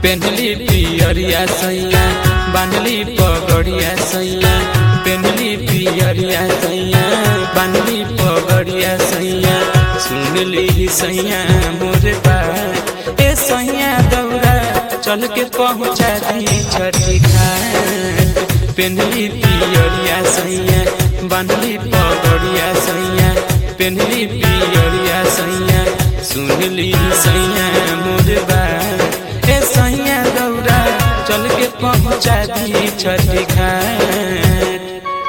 पेनली पियरिया सैया बांधली पगड़िया सैया पेनली पियरिया सैया बांधली पगड़िया सैया सुनली सैया मोरे बात ए सैया दौड़ा चल के पहुँचा दी छठी घाट पेनली पियरिया सैया बांधली पगड़िया सैया पेनली पियरिया सैया सुनली सैया मोरे बात ए सैया दौड़ा चल के पहुँचा दी छठी घाट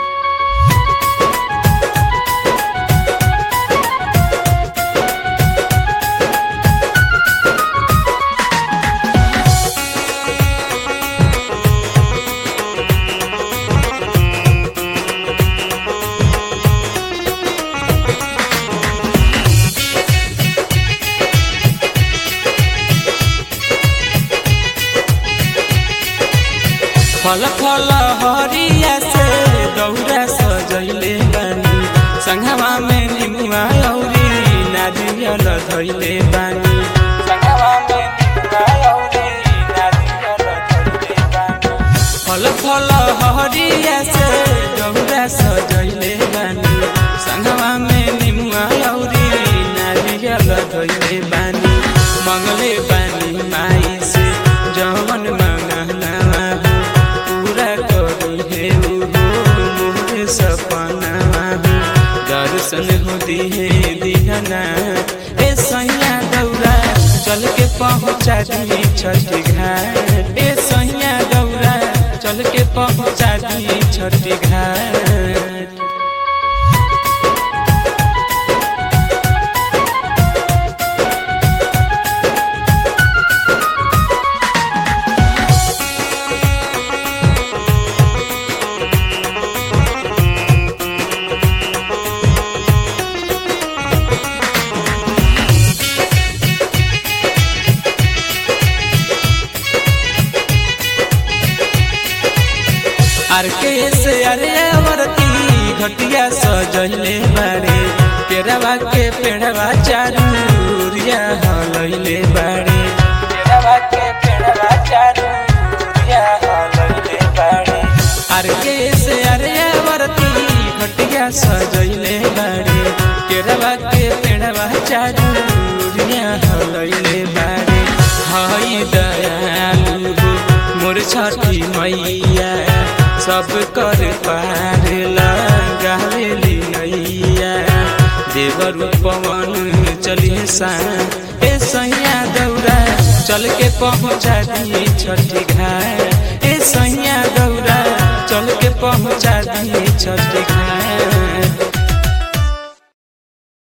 फल फल हरिया से दौरा सजैले बानी संघवा में निमुआ औरी नारियल धैले बानी संघवा में निमुआ औरी नारियल धैले बानी फल फल हरिया से दौरा सजैले बानी संघवा में निमुआ औरी नारियल धैले बानी मंगले बानी माई से जवन मंगना पूरा करी हे मोर सपना दर्शन होती है दीहना ए सैया दौड़ा चल के पहुँचा दी छठी घाट ए सैया दौड़ा चल के पहुँचा दी छठी घाट आर के से अरे अवरती घटिया सजले बारे केरवा के पेड़वा चारूरिया हलैले बारे केरवा के पेड़वा चारूरिया हलैले बारे आर के से अरे अवरती घटिया सजले बारे केरवा के पेड़वा चारूरिया हलैले बारे हाय दयालु मोर छठी मैया सब कर पार लगावेली नैया देवर पवन चलिए सा ए सैया दौड़ा चल के पहुँचा दी छठी घाट ए सैया दौड़ा चल के पहुँचा दी छठी घाट